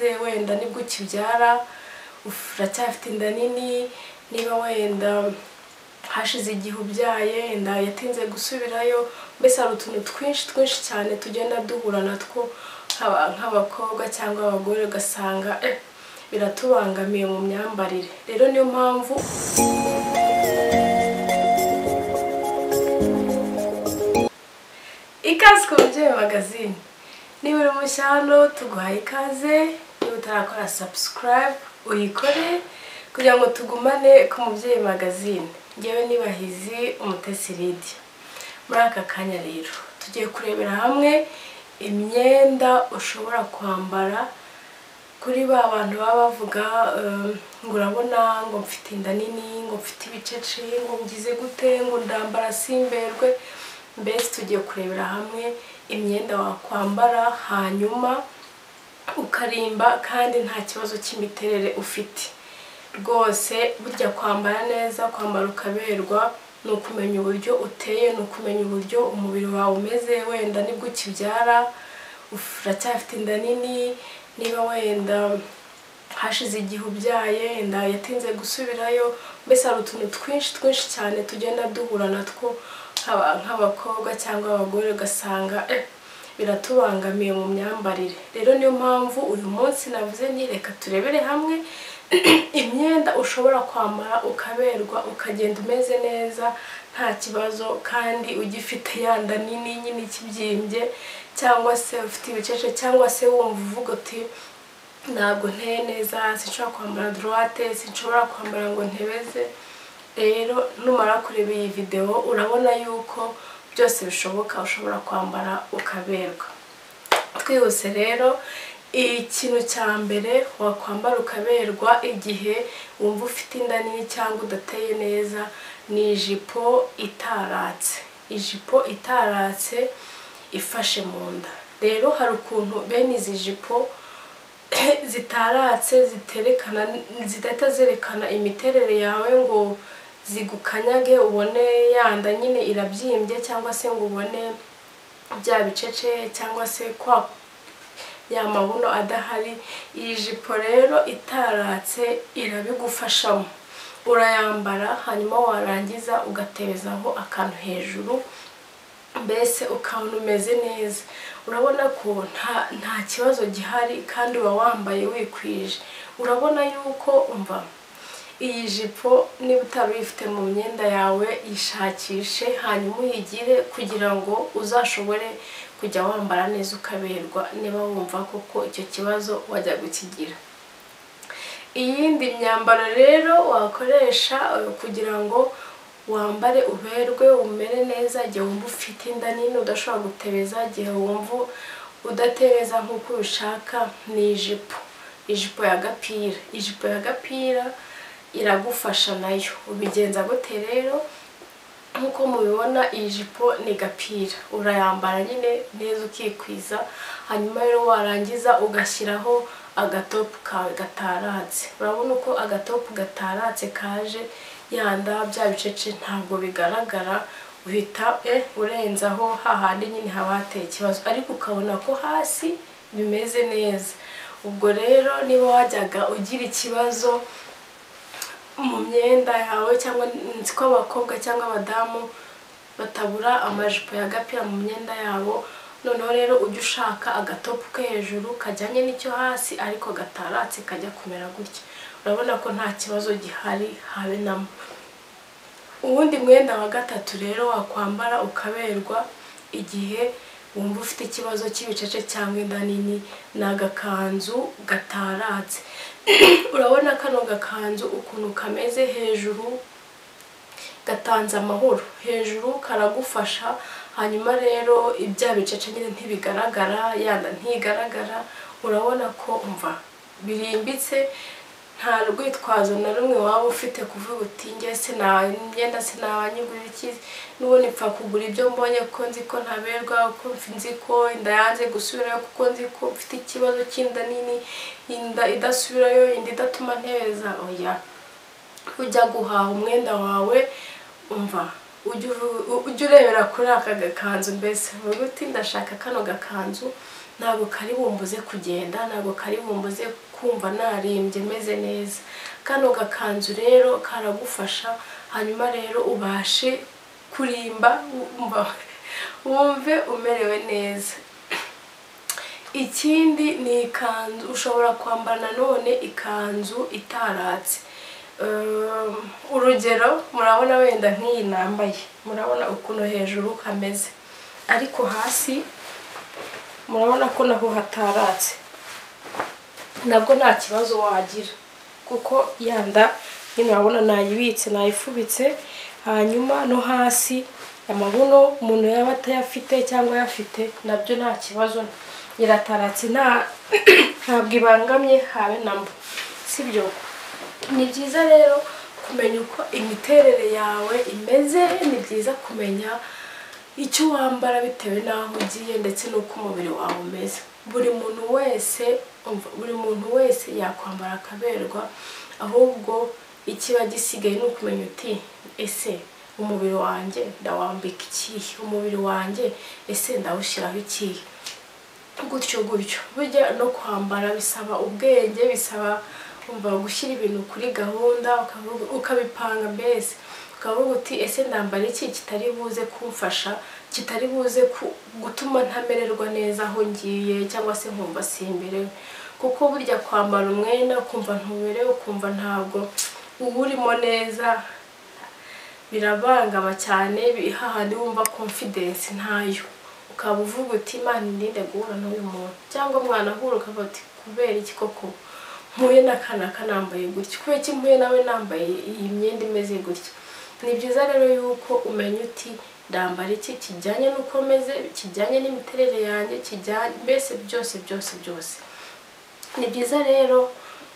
wenda nibwo ukibyara uracyafite inda nini niba wenda hashize igihe ubyaye inda yatinze gusubirayo mbese hari utuntu twinshi twinshi cyane tugenda duhura natwo nk'abakobwa cyangwa abagore ugasanga eh, biratubangamiye mu myambarire rero niyo mpamvu ikaze ku babyeyi magazine niba uri mushya hano tuguhaye ikaze niba utarakora subscribe uyikore kugira ngo tugumane ku mubyeyi magazine ngewe nibahizi umutesi lidia muri aka kanya rero tugiye kurebera hamwe imyenda ushobora kwambara kuri ba bantu baba bavuga eh, ngo urabona ngo mfite inda nini ngo mfite ibicece ngo ngize gute ngo ndambara simberwe mbese tugiye kurebera hamwe imyenda wakwambara hanyuma ukarimba kandi nta kibazo cy'imiterere ufite rwose burya kwambara neza kwambara ukaberwa ni ukumenya uburyo uteye ni ukumenya uburyo umubiri wawe umeze wenda nibwo ukibyara uracyafite inda nini niba wenda hashize igihe ubyaye inda yatinze gusubirayo mbese hari utuntu twinshi twinshi cyane tugenda duhura natwo nk'aba- nk'abakobwa cyangwa abagore ugasanga eh, biratubangamiye mu myambarire rero niyo mpamvu uyu munsi navuze nti reka turebere hamwe imyenda ushobora kwambara ukaberwa ukagenda umeze neza nta kibazo kandi ugifite yanda nini nyine ikibyimbye cyangwa se ufite ibicece cyangwa se wumva uvuga uti ntabwo nteye neza sinshobora kwambara dorowate sinshobora kwambara ngo ntebeze rero numara kureba iyi videwo urabona yuko byose bishoboka ushobora kwambara ukaberwa twihuse rero ikintu cya mbere wakwambara ukaberwa igihe wumva ufite inda nini cyangwa udateye neza ni ijipo itaratse ijipo itaratse ifashe mu nda rero hari ukuntu bene izi jipo zitaratse ziterekana zidahita zerekana imiterere yawe ngo zigukanyage ubone yanda nyine irabyimbye cyangwa se ngo ubone bya bicece cyangwa se kwa ya mabuno adahari iyi jipo rero itaratse irabigufashamo urayambara hanyuma warangiza ugaterezaho akantu hejuru mbese ukabona umeze neza urabona ko nta nta kibazo gihari kandi uba wambaye wikwije urabona yuko umva iyi jipo niba utari uyifite mu myenda yawe yishakishe hanyuma uyigire kugira ngo uzashobore kujya wambara neza ukaberwa niba wumva koko icyo kibazo wajya gukigira iyindi myambaro rero wakoresha eh, kugira ngo wambare uberwe umere neza igihe wumva ufite inda nini udashobora gutebeza igihe wumva udatebeza nk'uko ubishaka ni ijipo ijipo ya gapira ijipo ya gapira iragufasha nayo ubigenza gute rero nk'uko mubibona iyi jipo ni gapira urayambara nyine neza ukikwiza hanyuma rero warangiza ugashyiraho agatopu kawe gataratse urabona uko agatopu gataratse kaje yanda bya bicece ntabwo bigaragara uhita eh, urenzaho hahandi nyine haba hateye ikibazo ariko ukabona ko hasi bimeze neza ubwo rero niba wajyaga ugira ikibazo mu myenda yawe cyangwa nzi ko abakobwa cyangwa abadamu batabura amajipo ya gapira mu myenda yabo noneho rero ujya ushaka agatopu ko hejuru kajyanye n'icyo hasi ariko gataratse kajya kumera gutya urabona ko nta kibazo gihari habe namo uwundi mwenda wa gatatu rero wakwambara ukaberwa igihe wumva ufite ikibazo cy'ibicece cyangwa inda nini ni agakanzu gataratse urabona kano gakanzu ukuntu kameze hejuru gatanze amahoro hejuru karagufasha hanyuma rero ibya bicece nyine ntibigaragara yanda ntigaragara urabona ko umva birimbitse nta rwitwazo na rumwe waba ufite kuvuga uti njye sinagenda sinabanyigurira iki n'ubundi mpfa kugura ibyo mbonye ko nzi ko ntaberwa ko nzi ko inda yanze gusubirayo kuko nzi ko mfite ikibazo cy'inda nini inda idasubirayo inda idatuma nteza oya ujya guhaha umwenda wawe umva ujya urebera kuri aka gakanzu mbese uvuga uti ndashaka kano gakanzu ntabwo kari bumbuze kugenda ntabwo kari bumbuze kumva narimbye meze neza kano gakanzu rero karagufasha hanyuma rero ubashe kurimba wumva wumve umerewe neza ikindi ni ikanzu ushobora kwambara nanone ikanzu itaratse Um, urugero murabona wenda nk'iyi nambaye murabona ukuntu hejuru hameze ariko hasi murabona ko naho hataratse nabwo nta kibazo wagira kuko yanda nyine urabona nayibitse nayifubitse hanyuma no hasi amabuno umuntu yaba atayafite cyangwa ayafite nabyo nta kibazo irataratse nta ntabwo ibangamye habe na mba sibyo ni byiza rero kumenya uko imiterere yawe imeze ni byiza kumenya icyo wambara bitewe n'aho ugiye ndetse n'uko umubiri wawe umeze buri muntu wese buri muntu wese yakwambara akaberwa ahubwo ikiba gisigaye ni ukumenya uti ese umubiri wanjye ndawambika ikihe umubiri wanjye ese ndawushyiraho ikihe gutyo gutyo burya no kwambara bisaba ubwenge bisaba umva gushyira ibintu kuri gahunda ukavuga- ukabipanga mbese ukavuga uti ese ndambara iki kitari buze kumfasha kitari buze ku- gutuma ntamererwa neza aho ngiye cyangwa se nkumva simberewe kuko burya kwambara umwenda ukumva ntuberewe ukumva ntabwo uba urimo neza birabangama cyane bi- hahandi wumva confidence ntayo ukaba uvuga uti imana irinde guhura n'uyu muntu cyangwa mwanahura ukavuga uti kubera iki koko mpuye n'akana kanambaye gutya kubera iki mpuye nawe nambaye iyi myenda imeze gutya ni byiza rero yuko umenya uti ndambara iki kijyanye n'uko meze kijyanye n'imiterere yanjye kijyanye mbese byose byose byose ni byiza rero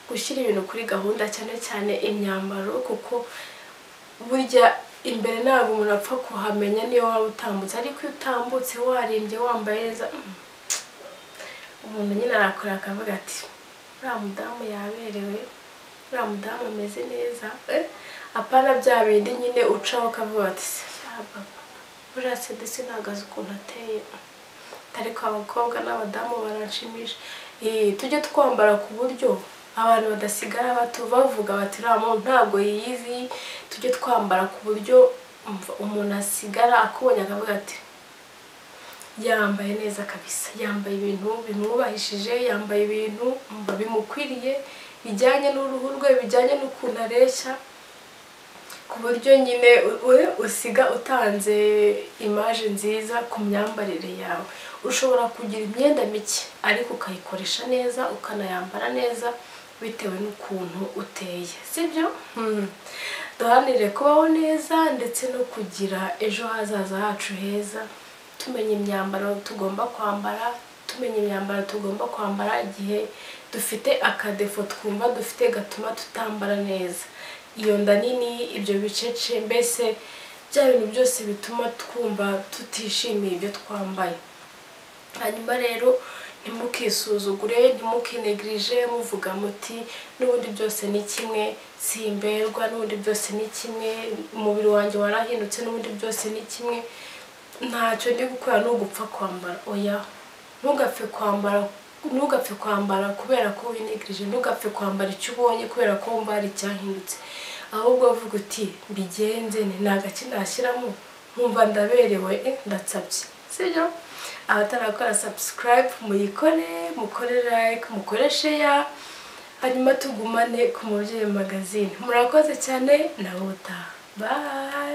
gushyira ibintu kuri gahunda cyane cyane imyambaro kuko burya imbere ntabwo umuntu apfa kuhamenya niyo waba utambutse ariko iyo utambutse warimbye wambaye neza mm, umuntu nyine arakora akavuga ati uriya mudamu yaberewe uriya mudamu ameze neza eh, apana bya bindi nyine ucaho ukavuga ati "Shyaba, buriya se dese nahagaze ukuntu ateye ariko abakobwa n'abadamu baranshimisha Eh, tujye twambara ku buryo abantu badasigara batu bavuga bati uriya muntu ntabwo yiyizi tujye twambara ku buryo umva, umuntu asigara akubonye akavuga ati yambaye neza kabisa yambaye ibintu bimwubahishije yambaye ibintu umva, bimukwiriye bijyanye n'uruhu rwe bijyanye n'ukuntu areshya ku buryo nyine u- u- usiga utanze imaje nziza ku myambarire yawe ushobora kugira imyenda mike ariko ukayikoresha neza ukanayambara neza bitewe n'ukuntu uteye sibyo Hmm. duhanire kubaho neza ndetse no kugira ejo hazaza hacu heza tumenya imyambaro tugomba kwambara tumenya imyambaro tugomba kwambara igihe dufite akadefo twumva dufite gatuma tutambara neza iyo nda nini ibyo bicece mbese bya bintu byose bituma twumva tutishimiye ibyo twambaye hanyuma rero ntimukisuzugure ntimukinegirije muvuga muti n'ubundi byose ni kimwe simberwa n'ubundi byose ni kimwe umubiri wanjye warahindutse n'ubundi byose ni kimwe ntacyo ndi gukora ni ugupfa kwambara oya ntugapfe kwambara ntugapfe kwambara kubera ko winigirije ntugapfe kwambara icyo ubonye kubera ko wumva hari icyahindutse ahubwo uvuga uti mbigenze ni nta gace nashyiramo nkumva ndaberewe eh, ndatsabye sibyo abatarakora subscribe muyikore mukore like mukore share hanyuma tugumane ku mubyeyi magazine murakoze cyane na buta bye